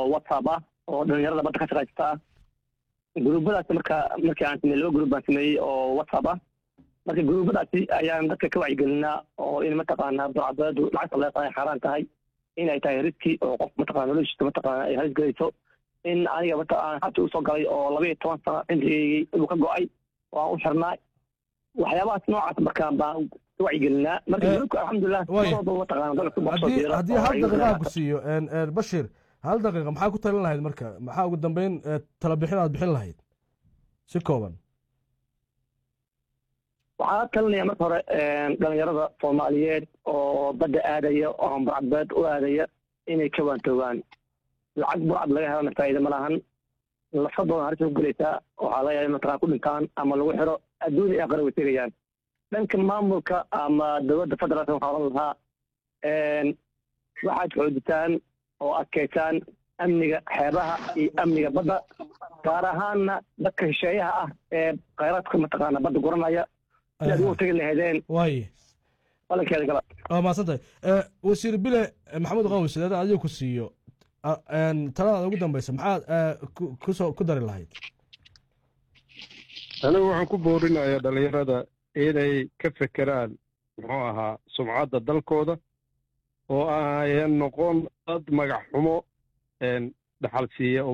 whatsapp ah oo dhalinyarada badda ka shaqaysta ah gruubadaasi marka markii aan sameeyey laba gruub baan sameeyey oo whatsapp ah marka gruubadaasi ayaan dadka ka wacyigelinaa oo in mataqaanaa burcadbeedu lacagta leeqaay xaaraan tahay in ay tahay riski oo qof mataqana noloshiisa mataqaana ay halis gelayso in aniga mata aan xabsi usoo galay oo laba iyo toban sano cimrigeygii uu ka go-ay oo aan u xirnaa waxyaabahaas noocaas markaa baan ka wacyigelinaa marka gruubka alxamdulilah labadaba mataqaana dalka kubasoo haddii diira haddii hal daqiiqa ku siiyo een, een, bashir hal daqiiqa maxaa ku talin lahayd marka maxaa ugu dambeyn ee, tala bixin aad bixin lahayd si kooban waxaa talinaya marka hore dhalinyarada soomaaliyeed oo badda aadaya oo burcadbeed u aadaya inay ka waantoogaan lacag burcad laga helana faa'iida ma lahan lafadooda halis ku gelaysaa waxaa laga yaaba mataqaan ku dhintaan ama lagu xiro adduun iyo aqara way tegayaan dhanka maamulka ama dowladda federaalka waxaa odhan lahaa waxaad xoojitaan oo adkaysaan amniga xeebaha iyo amniga badda gaar ahaanna dadka shisheeyaha ah ee khayraadka mataqaana badda guranaya si aad ugu tegi lahaydeen waaye balankeeda gala waa mahadsan tahay Eh, wasiir bile eh, maxamed qawi sideeda adiga ku siiyo ah, een, taladaada ugu dambeysa maxaad eh, ku- kusoo ku dari lahayd anigu waxaan ku boorinayaa dhallinyarada inay ka fekeraan muxuu ahaa sumcadda dalkooda oo ayan noqon dad magac xumo een, dhaxal siiya